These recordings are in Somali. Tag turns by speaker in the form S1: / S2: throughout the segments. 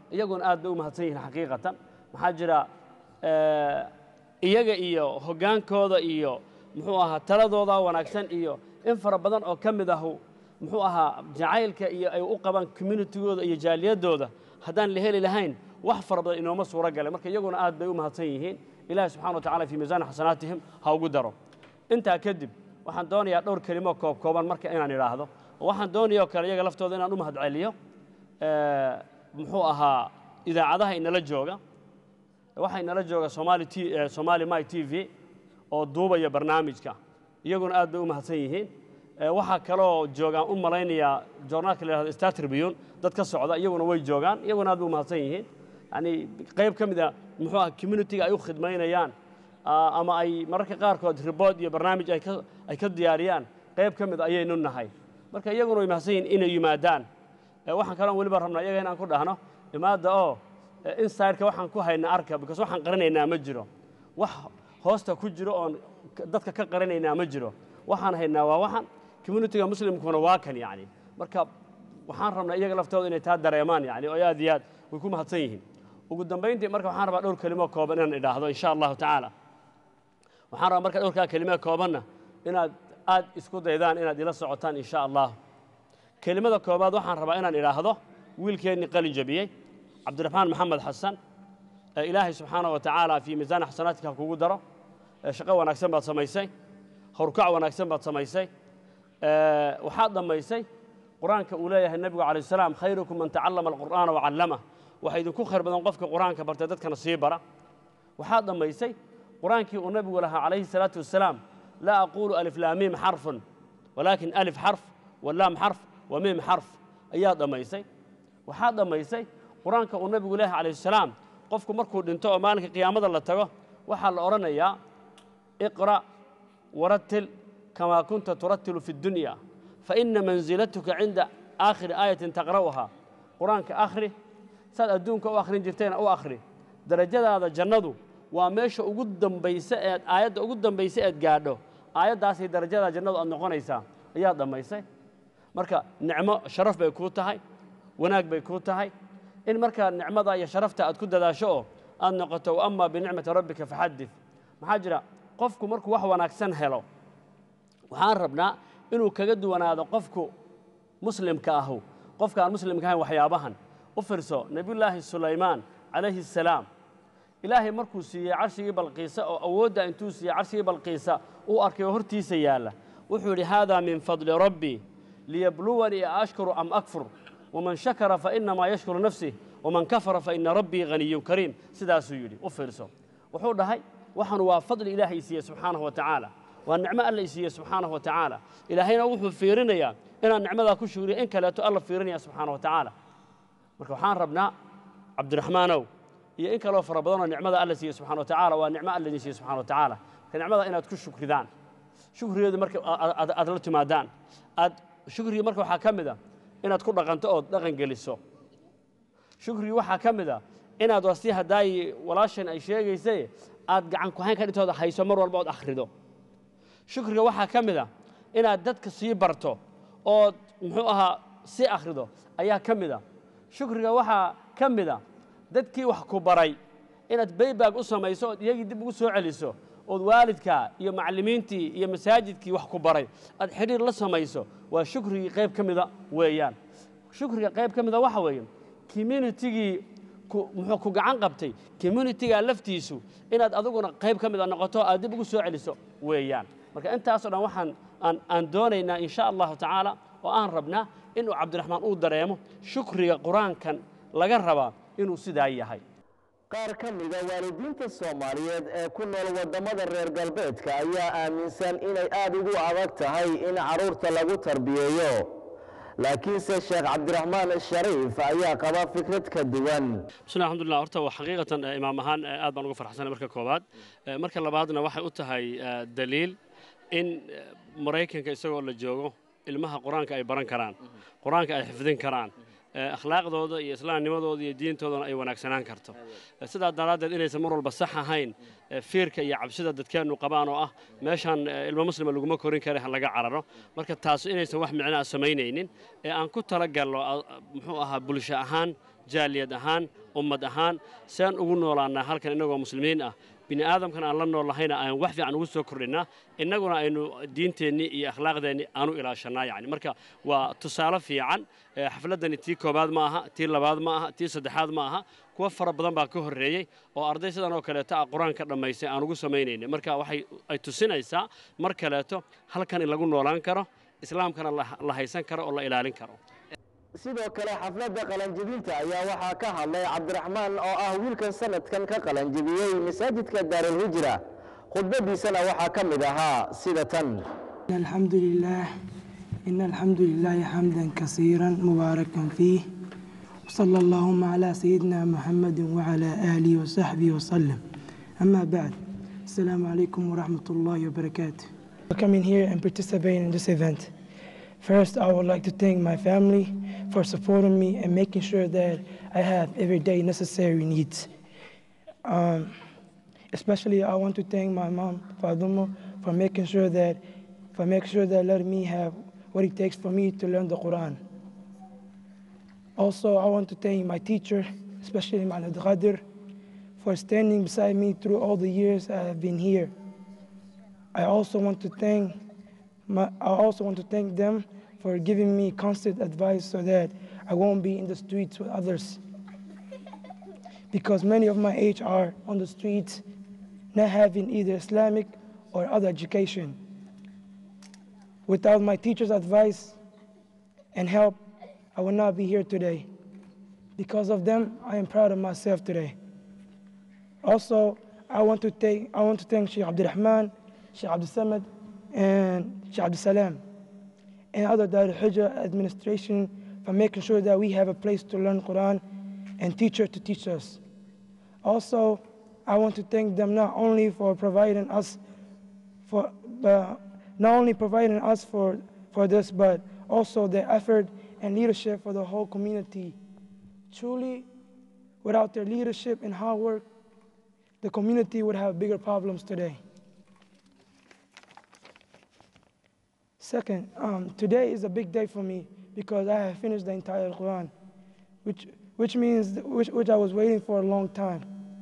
S1: iyaguna aad bay u mahadsan yihiin xaqiiqatan maxaa jira eh, iyaga iyo hoggaankooda iyo muxuu ahaa taladooda wanaagsan iyo in fara badan oo ka mid ahu muxuu ahaa jacaylka iyo ay u qabaan communitigooda iyo jaaliyadooda haddaan la heli lahayn wax fara badan inooma suuro galay marka iyaguna aad bay u mahadsan yihiin ilaahi subxana wa tacala fii miisaani xasanaatihim ha ugu daro intaa kadib waxaan doonayaa dhowr kelimo koob kooban marka inaan idhaahdo oo waxaan doonaya oo kale iyaga laftooda inaan u mahadceliyo eh, muxuu ahaa idaacadaha inala jooga waxaa inala jooga somali t eh, somali my t v oo duubaya barnaamijka iyaguna aad bay u mahadsan yihiin Eh, waxaa kaloo joogaan u malaynayaa joornaalka la yihahdo star tribune dad ka socda iyaguna way joogaan iyaguna aad bay u mahadsan yihiin yani qayb ka mid a muxuu ah communitiga ay u khidmaynayaan ah, ama ay mararka qaarkood ribood iyo barnaamij ay ka ay ka diyaariyaan qayb ka mid ayaynu nahay marka iyaguna way mahadsan yihiin inay yimaadaan Eh, waxaan kaloon weliba rabnaa iyaga inaan ku dhahno imaadda oo eh, inside-ka waxaan ku hayna arka because waxaan qarinaynaa ma jiro wax hoosta ku jiro oon k- dadka ka qarinaynaa ma jiro waxaan haynaa waa waxan communitiga muslimkuna waa kan yani marka waxaan rabnaa iyaga laftooda inay taa dareemaan yani oo aad iyo aad way ku mahadsan yihiin ugu dambayntii marka waxaan rabaa dhowr kelimo kooban inaan idhaahdo insha allahu tacaala waxaan rabaa marka dhowrkaa kelimo koobanna inaad aad isku daydaan inaad ila socotaan insha allah kelimada koobaad waxaan rabaa inaan idhaahdo wiilkeennii qalin jabiyey cabdiraxmaan maxamed xasan ee ilaahay subxaana wa tacaala fii miisaani xasanaatika ha kugu daro ee shaqo wanaagsan baad samaysay howrkac wanaagsan baad samaysay ee, waxaad dhammaysay qur-aanka uu leeyahay nebigu calayh salaam khayrukum man tacallama alqur'aana wacallama waxaa idinku khayr badan qofka qur-aanka bartay dadkana sii bara waxaad dhammaysay qur-aankii uu nebigu lahaa calayhi salaatu wasalaam laa aquulu alif laa miim xarfun walaakin alif xarf walaam xarf wa miim xarf ayaad dhammaysay waxaad dhammaysay qur-aanka uu nebigu leeyahay calayhi salaam qofku markuu dhinto oo maalinka qiyaamada la tago waxaa la odhanayaa iqra' warattil kamaa kunta turattilu fi dunya faina mansilatuka cinda aakhiri aayatin taqra'uhaa qur-aanka akhri saad adduunka u akhrin jirtayna u akhri darajadaada jannadu waa meesha ugu dambaysa eed aayadda ugu dambaysa eed gaadho aayaddaasay darajada jannadu aad noqonaysaa ayaad dhammaysay marka nicmo sharaf bay kuu tahay wanaag bay kuu tahay in markaa nicmada iyo sharafta aad ku dadaasho oo aad noqoto wa amaa binicmati rabbika faxadid maxaa jira qofku markuu wax wanaagsan helo waxaan rabnaa inuu kaga duwanaado qofku muslimka ahu qofka aan muslimka ahayn waxyaabahan u fiirso nebiyullaahi sulaymaan calayhi assalaam ilaahay markuu siiyey carshigii balqiisa oo awoodda intuu siiyey carshigii balqiisa uu arkay oo hortiisa yaalla wuxuu yidhi haadaa min fadli rabbii liyabluwanii a ashkuru am akfur waman shakara fainamaa yashkuru nafsih waman kafara faina rabbii haniyun kariim sidaasuu yidhi u fiirso wuxuu dhahay waxaan waa fadli ilaahay siiyey subxaanahu wa tacaala waa nicmo alla i siiyey subxaanahu wa tacaala ilaahayna wuxuu fiirinayaa inaan nicmadaa ku shugriyo in kaleeto alla fiirinaya subxaanahu wa tacaala marka waxaan rabnaa cabdiraxmaanow iyo in kaloo fara badanoo nicmada alla siiyey subxana wa tacaala waa nicmo alla idin siiyey subxana wa tacaala marka nicmada inaad ku shukridaan shukrigeedu marka aad aad la timaadaan aad shukriga marka waxaa ka mid a inaad ku dhaqanto ood dhaqan geliso shukriga waxaa ka mid a inaad wasi haddaayi walaashan ay sheegaysay aad gacan ku hayn ka dhintooda hayso mar walba ood akhrido shukriga waxaa ka mid a inaad dadka sii barto ood muxuu ahaa sii akhrido ayaa ka mid a shukriga waxaa ka mid a dadkii wax ku baray inaad baybaag u samayso ood iyagii dib ugu soo celiso ood waalidkaa iyo macallimiintii iyo masaajidkii wax ku baray aad xidhiir la samayso waa shukrigii qayb ka mida weeyaan shukriga qayb ka mida waxa weeye communitigii muxuu ku gacan qabtay communitigaa laftiisu inaad adiguna qayb ka mida noqoto aad dib ugu soo celiso weeyaan marka intaasoo dhan waxaan aan aan doonaynaa in sha allahu tacaala oo aan rabnaa inuu cabdiraxmaan uu dareemo shukriga qur-aankan laga rabaa inuu sidaa yahay
S2: qaar ka mida waalidiinta soomaaliyeed ee ku nool waddamada reer galbeedka ayaa aaminsan inay aada ugu adag tahay in carruurta lagu tarbiyeeyo laakiinse sheekh cabdiraxmaan shariif ayaa qaba fikrad ka duwan
S1: bismi alxamdulillah horta waa xaqiiqatan imaam ahaan aad baan uga farxsanay marka koowaad marka labaadna waxay u tahay daliil in maraykanka isagoo la joogo ilmaha qur-aanka ay baran karaan qur-aanka ay xifdin karaan akhlaaqdooda iyo islaamnimadooda iyo diintoodana ay wanaagsanaan karto sidaa daraaddeed inaysan mar walba sax ahayn fiirka iyo cabsida dadkeennu qabaan oo ah meeshaan ilmo muslima laguma korin kara ha laga cararo marka taas inaysan wax micno ah samaynaynin ee aan ku talagalno muxuu ahaa bulsho ahaan jaaliyad ahaan ummad ahaan saan ugu noolaannaa halkan innagoo muslimiin ah bini aadamkan aan la noollahayna aan wax fiican ugu soo kordhinnaa innaguna aynu diinteennii iyo akhlaaqdeennii aanu ilaashannaa yacni marka waa tusaale fiican xafladdani tii koobaad ma aha tii labaad ma aha tii saddexaad ma aha kuwa fara badan baa ka horreeyey oo arday sidan oo kaleeto ah qur-aanka dhammaystay aan ugu samaynaynay marka waxay ay tusinaysaa mar kaleeto halkan in lagu noolaan karo islaamkana la haysan karo oo la ilaalin karo
S2: sidoo kale xafladda qalanjibinta ayaa waxaa ka hadlay cabdiraxmaan oo ah wiilkan sanadkan ka qalanjibiyey masaajidka daarulhijra khudbadiisana waxaa ka mid ahaa sida tan
S3: الحمد لله إن الحمد لله حمدا كثيرا مباركا فيه وصلى اللهم على سيدنا محمد وعلى آله وصحبه وسلم أما بعد السلام عليكم ورحمة الله وبركاته For coming here and participating in this event. First, I would like to thank my family for supporting me and making sure that I have everyday necessary needs. Um, especially, I want to thank my mom, Fadumo, for making sure that for making sure that let me have what it takes for me to learn the Quran. Also, I want to thank my teacher, especially Malad Ghadir, for standing beside me through all the years I have been here. I also want to thank my, I also want to thank them for giving me constant advice so that I won't be in the streets with others. Because many of my age are on the streets, not having either Islamic or other education. Without my teacher's advice and help, I would not be here today. Because of them, I am proud of myself today. Also, I want to thank, I want to thank Sheikh Abdurrahman, Sheikh Abdul Samad, and Sheikh Abdul Salam, and other Dar Hijrah administration for making sure that we have a place to learn Quran and teacher to teach us. Also, I want to thank them not only for providing us for, uh, not only providing us for, for this, but also their effort and leadership for the whole community. Truly, without their leadership and hard work, the community would have bigger problems today. Second, um, today is a big day for me because I have finished the entire Quran, which, which means which, which I was waiting for a long time.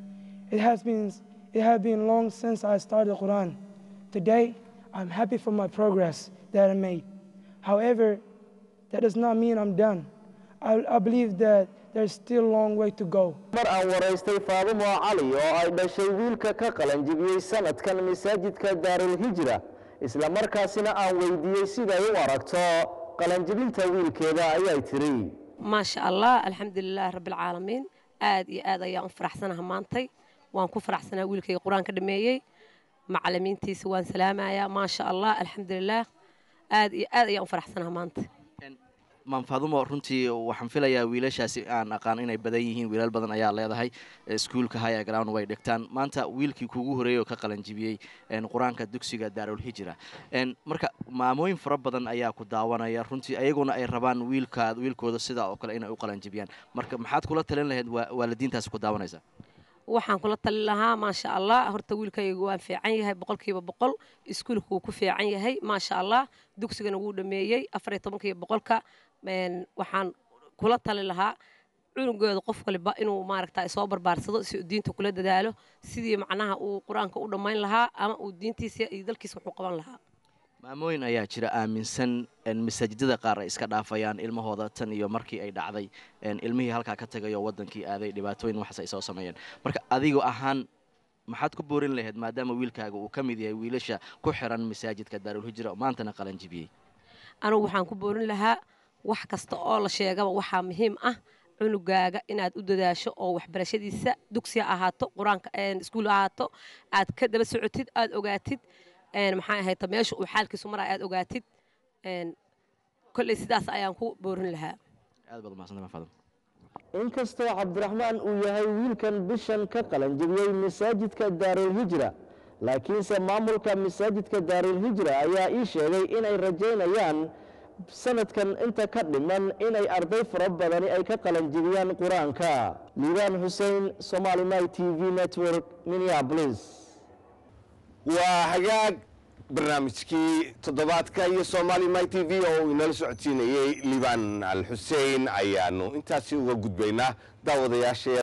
S3: It has been it has been long since I started the Quran. Today, I'm happy for my progress that I made. However, that does not mean I'm done. I, I believe that there's still a long way to go.
S2: mar aan waraystay faadumo cali oo ay dhashay wiilka ka qalanjibiyey sanadkan masaajidka daarulhijra isla markaasina aan weydiiyey siday u aragto qalanjibinta wiilkeeda ayay tiri
S4: maasha allah alxamdulilaah rabbilcaalamiin aad iyo aad ayaan u faraxsanaha maantay waan ku faraxsanaa wiilkayga qur-aan ka dhameeyey macalimiintiisa waan salaamayaa maasha allah alxamdulilaah aad iyo aad ayaan u faraxsanaha maanta
S5: maanfaadumo runtii waxaan filayaa wiilashaasi aan aqaan inay badan yihiin wiilal badan ayaa leedahay iskuulka haya ground way dhigtaan maanta wiilkii kuugu horeeyey oo ka qalanjibiyey qur-aanka dugsiga daarulhijra marka maamooyin fara badan ayaa ku daawanaya runtii ayaguna ay rabaan wiilkaad wiilkooda sidaa oo kale inay u qalanjibiyaan marka maxaad kula talin lahayd waalidiintaasi ku daawanaysa
S4: waxaan kula talin lahaa maasha allah horta wiilkayga waan fiican yahay boqolkiiba boqol iskuulka wuu ku fiican yahay maasha allah dugsigana wuu dhameeyey afariyo tobankiiba boqolka waxaan kula tali lahaa cunugooda qof waliba inuu maaragta soo barbaarsado si uu diinta kula dadaalo sidii macnaha uu qur-aanka u dhammayn lahaa ama uu diintiisa iyo dalkiisa wuxuu qaban lahaa
S5: maamooyin ayaa jira aaminsan masaajidada qaar ay iska dhaafayaan ilmahooda tan iyo markii ay dhacday ilmihii halkaa ka tagayo wadankii aaday dhibaatooyin waxaas ay soo sameeyeen marka adigo ahaan maxaad ku boorin lahayd maadaama wiilkaaga uu ka mid yahay wiilasha ku xiran masaajidka daarulhijra oo maantana qalanjibiyey
S4: anugu waxaan ku boorin lahaa wax kasta oo la sheegaba waxaa muhiim ah cunugaaga inaad u dadaasho oo waxbarashadiisa dugsi ha ahaato qur-aanka iskuul ha ahaato aad ka daba socotid aad ogaatid maxaa ahayta meesha uu xaalkiisu maraa aad ogaatid kolley sidaas ayaan ku boorin lahaa
S5: aad baad umahadsantay maafadum
S2: inkastoo cabdiraxmaan uu yahay wiilkan bishan ka qalanjibiyey masaajidka daarulhijra laakiinse maamulka masaajidka daarulhijra ayaa ii sheegay inay rajaynayaan sanadkan inta ka dhiman inay arday fara badani ay ka qalanjibiyaan qur-aanka liibaan xuseen somali night t v network minneapolis
S6: waa hagaag barnaamijkii toddobaadka iyo soomaali my t v oo uu inala socodsiinayey liibaan al xuseen ayaanu intaasi uga gudbaynaa daawadayaasha